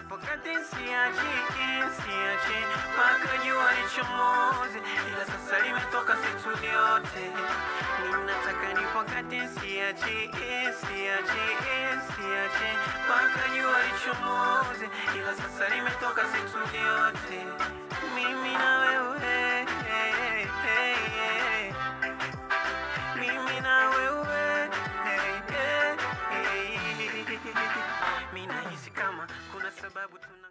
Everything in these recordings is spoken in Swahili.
nipokate siachi siachi mpaka jua lichomoze, ila sasa limetoka situ yote. Ninataka nipokate siachi siachi siachi mpaka jua lichomoze, ila sasa limetoka situ yote. Mimi na wewe mimi na wewe mimi nahisi kama kuna sababu tuna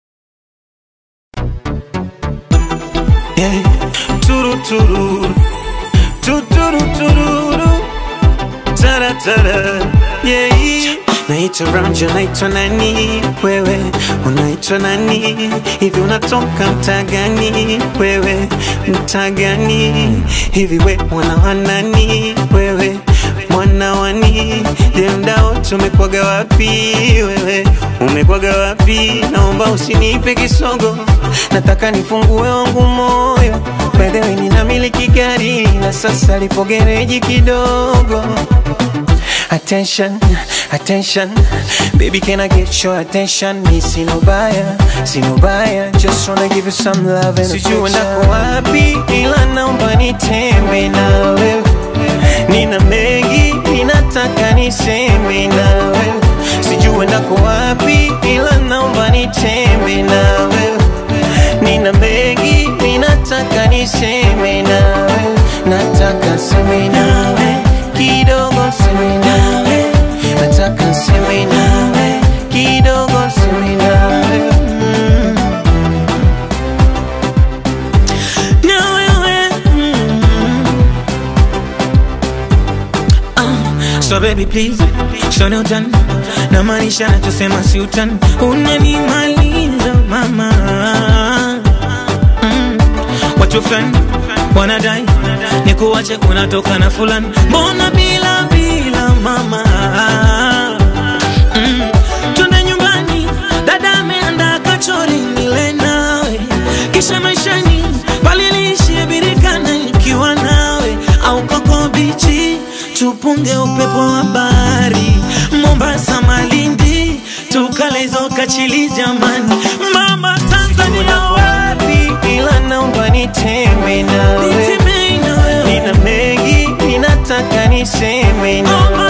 Yeah. Turu turu tuturu tururu tara tara yeah. Naitwa Ramja, naitwa nani wewe? Unaitwa nani hivi? Unatoka mtaa gani wewe? Mtaa gani hivi? We mwana wa nani wewe? Mwana wani? Je, mda wote umekwaga wapi wewe? Umekwaga wapi? Naomba usinipe kisogo, nataka nifungue wangu moyo. By the way, ninamiliki gari na sasa lipo gereji kidogo. Attention, attention, baby, can I get your attention? Me see no buyer, see no buyer, just wanna give you some love and Sijui ndako wapi, ila naomba nitembe na wewe. Nina mengi, ninataka niseme na wewe. Sijui ndako wapi, ila naomba nitembe na wewe. Nina mengi, ninataka niseme na wewe. Nataka seme nawe kidogo, seme nawe. Nataka seme nawe kidogo, seme nawe. Mm. Na wewe, mm. So baby please, show no done na maanisha nachosema si utani, unanimaliza mama mm. Watu fulani wanadai ni kuwache unatoka na fulani, mbona bila bila mama mm. Twende nyumbani, dada ameandaa kachori nile nawe, kisha maishani paliliishie birikana ikiwa nawe au koko bichi tupunge upepo wa bahari Mombasa, Malindi, tukale hizo kachili jamani. Mama Tanzania wapi, ila naomba nitembe nawe, nina mengi ninataka niseme nawe